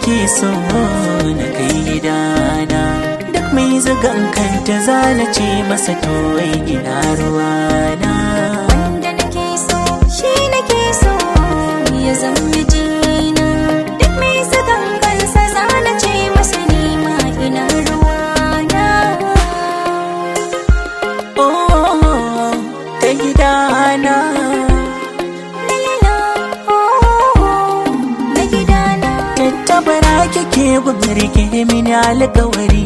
nake so na kai gidana duk mai zugan kanta zana ce masa to wai ina ruwana wanda nake so shi nake so ya zama mijina duk mai zagan kansa zana ce masa nima ina ruwana oh ta gidana lalala oh na gidana tattabara kike gubirge mini alkawari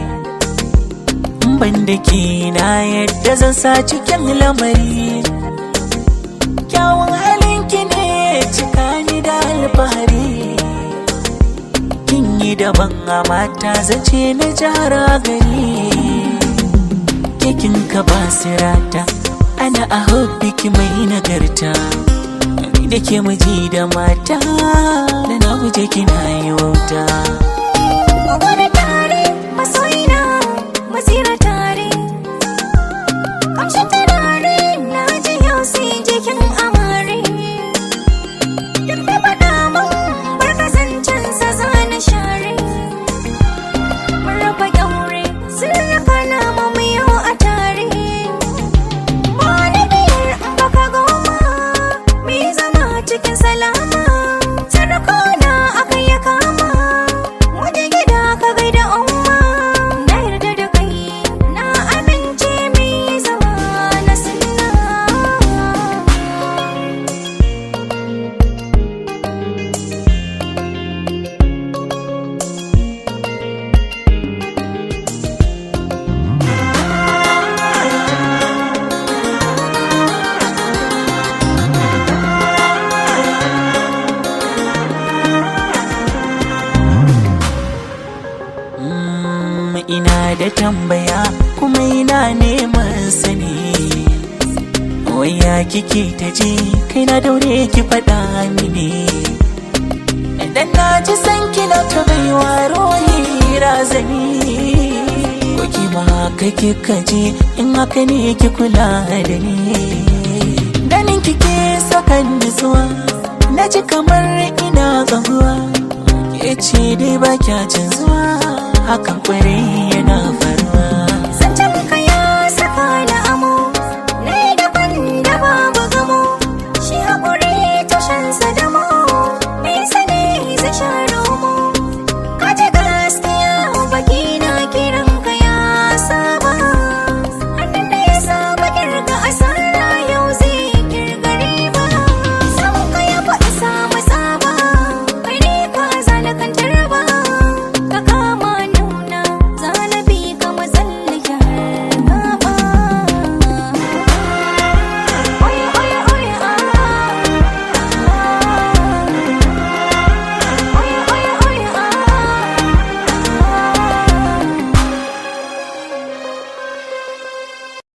ban da ke na yadda zan sa cikin lamari kyawun halinki ne cika ni da alfahari kin yi daban a mata zace na jara gari kekin ka ba sirata ana a hobbiki mai nagarta ni da ke miji da mata da na guje kina yi wauta Magana tare masoyina masira tare Kamshin turare na ji yau sai jikin amare Duk da faɗa mun bar kasancensa zana share Mun raba kyaure sirrika na mu yau a tare Wani biyar in baka goma Me zama cikin salama Sarkona aka ya kama Wata gida ka gaida umma Na yarda da kai Na amince mai zama na sunna Mm, ina da tambaya kuma ina neman sani waya kike ta ji kai na daure ki faɗa mini idan na ji san kina ta baiwa rohi razani ko ki ma haka kika ji in haka ne ki kula da ni ganin kike sakan nutsuwa na ji kamar ina gahuwa ke ce dai ba kya canzuwa hakan kwarai yana faru